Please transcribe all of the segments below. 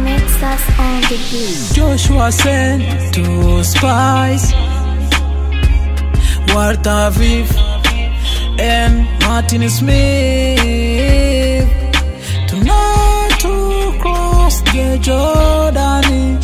What's on the beat? Joshua sent two spies Ward Aviv and Martin Smith Tonight to cross the Jordan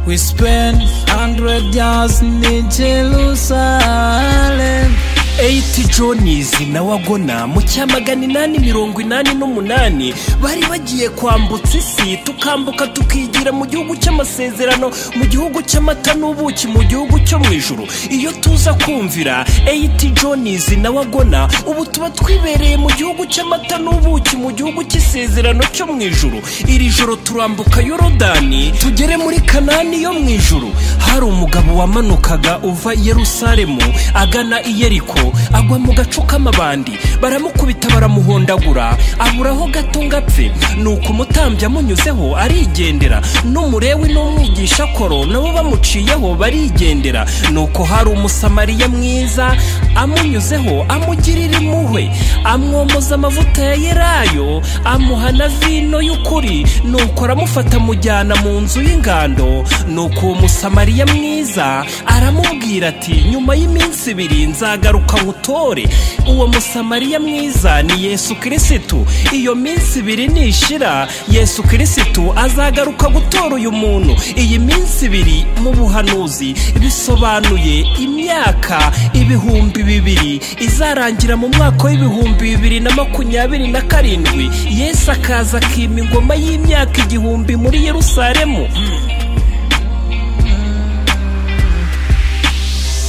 We spent hundred years in Jerusalem Eighty Johnnies na Wagona mu cyamagana inani mirongo inani n'umunani bari bagiye kwambutsa isi tukambuka tukigira mu gihugu cy'amasezerano mu gihugu cy'amata n'ubuki mu gihugu cyo mu ijuru iyo tuza kumvira Eighty Johnnies na Wagona ubu tuba twibereye mu gihugu cy'amata n'ubuki mu gihugu cy'isezerano cyo mu ijuru iri joro turambuka Yorodani tugere muri Kanani yo mu ijuru hari umugabo wamanukaga uva i Yerusalemu agana i Yeriko agwa mu gacu k'amabandi baramukubita baramuhondagura aburaho gato ngo apfe nuko umutambyi amunyuzeho arigendera n'umurewi n'umwigisha koro nabo bamuciyeho barigendera nuko hari umusamariya mwiza amunyuzeho amugirira impuhwe amwomoza amavuta ya yelayo amuha na vino y'ukuri nuko aramufata amujyana mu nzu y'ingando nuko uwo musamariya mwiza aramubwira ati nyuma y'iminsi ibiri nzagaruka nkutore uwo musamariya mwiza ni yesu kirisitu iyo minsi ibiri nishira yesu kirisitu azagaruka gutora uyu muntu iyi minsi ibiri mu buhanuzi bisobanuye imyaka ibihumbi bibiri izarangira mu mwaka w'ibihumbi bibiri na makumyabiri na karindwi yesu akaza akima ingoma y'imyaka igihumbi muri yerusalemu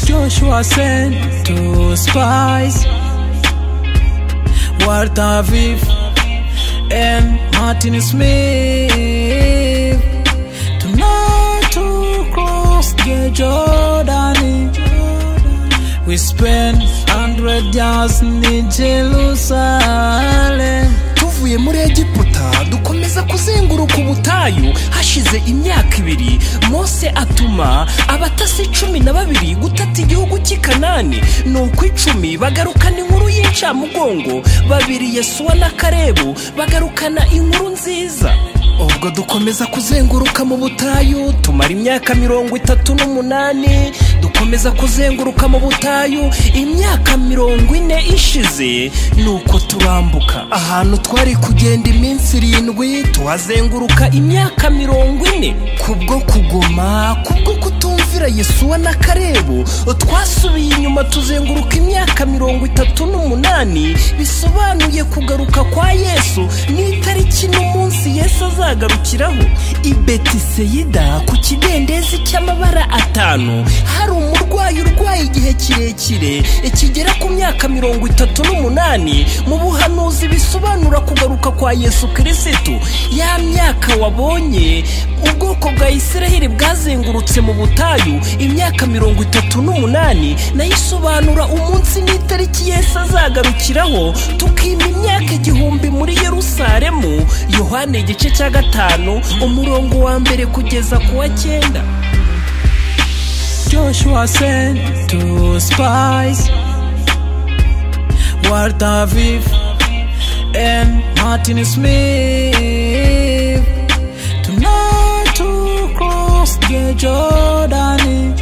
Joshua sent two spies Ward Aviv and Martin Smith Tonight to cross the Jordan We spent hundred years in Jerusalem tuvuye muri egiputa dukomeza kuzenguruka ubutayu hashize imyaka ibiri mose atuma abatasi cumi na babiri gutata igihugu cy'i kanani nuko icumi bagarukana inkuru y'incamugongo babiri yesuwa na karebu bagarukana inkuru nziza ubwo dukomeza kuzenguruka mu butayu tumara imyaka mirongo itatu n'umunani dukomeza kuzenguruka mu butayu imyaka mirongo ine ishize nuko turambuka ahantu twari kugenda iminsi irindwi tuhazenguruka imyaka mirongo ine kubwo kugoma kubwo kutumvira yesuwa na karebu twasubiye inyuma tuzenguruka imyaka mirongo itatu n'umunani bisobanuye kugaruka kwa yesu n'itariki n'umunsi yesu azaba azagarukiraho i betiseyida ku kidendezi cy'amabara atanu hari umurwayi urwaye igihe kirekire kigera ku myaka mirongo itatu n'umunani mu buhanuzi bisobanura kugaruka kwa yesu kirisitu ya myaka wabonye ubwoko bwa isiraheli bwazengurutse mu butayu imyaka mirongo itatu n'umunani nayo isobanura umunsi n'itariki yesu azagarukiraho tukima imyaka igihumbi muri yerusalemu yohani igice cya gatanu umurongo wa mbere kugeza ku wa cyenda Joshua sent two spies Ward Aviv and Martin Smith Tonight to cross the Jordan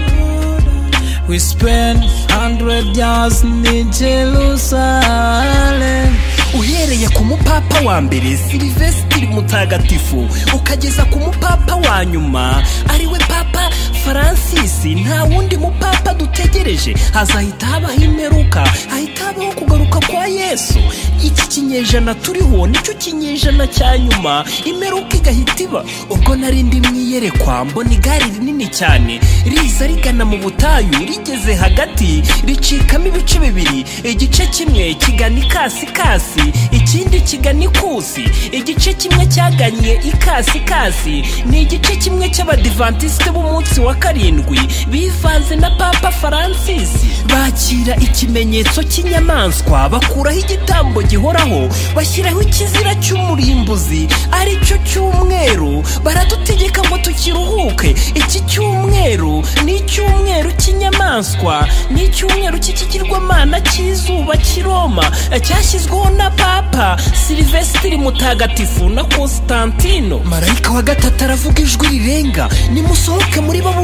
We spent hundred years in Jerusalem uhereye ku mupapa wa mbere silivesitiri mutagatifu ukageza ku mupapa wa nyuma ariwe papa faransisi nta wundi mupapa dutegereje hazahita habaho imperuka hahita habaho kugaruka kwa yesu iki kinyejana turiho nicyo kinyejana cya nyuma imperuka igahita iba ubwo nari ndimwe iyerekwa mbona igare rinini cyane riza rigana mu butayu rigeze hagati ricikamo ibice bibiri igice kimwe kigana ikasi kasi ikindi kigana ikusi igice kimwe cyaganye ikasi kasi ni igice kimwe cy'abadivantisite b'umunsi wa wa karindwi bivanze na papa francis bakira ikimenyetso cy'inyamaswa bakuraho igitambo gihoraho bashyiraho ikizira cy'umurimbuzi ari cyo cyumweru baradutegeka ngo tukiruhuke iki cyumweru ni icyumweru cy'inyamaswa ni icyumweru cy'ikigirwamana cy'izuba kiroma cyashyizweho na papa silivesitiri mutagatifu na constantino marayika wa gatatu aravuga ijwi rirenga nimusohoke muri baburoni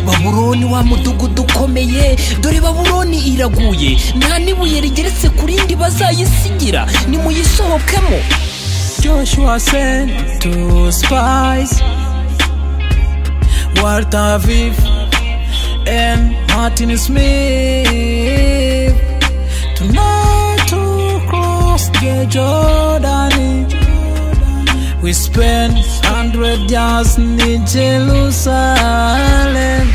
baburoni wa mudugudu ukomeye dore baburoni iraguye nta n'ibuye rigeretse ku rindi bazayisigira nimuyisohokemo Joshua sent two spies, Walter Aviv and Martin Smith. Tonight to cross the Jordan, we spent hundred years in Jerusalem.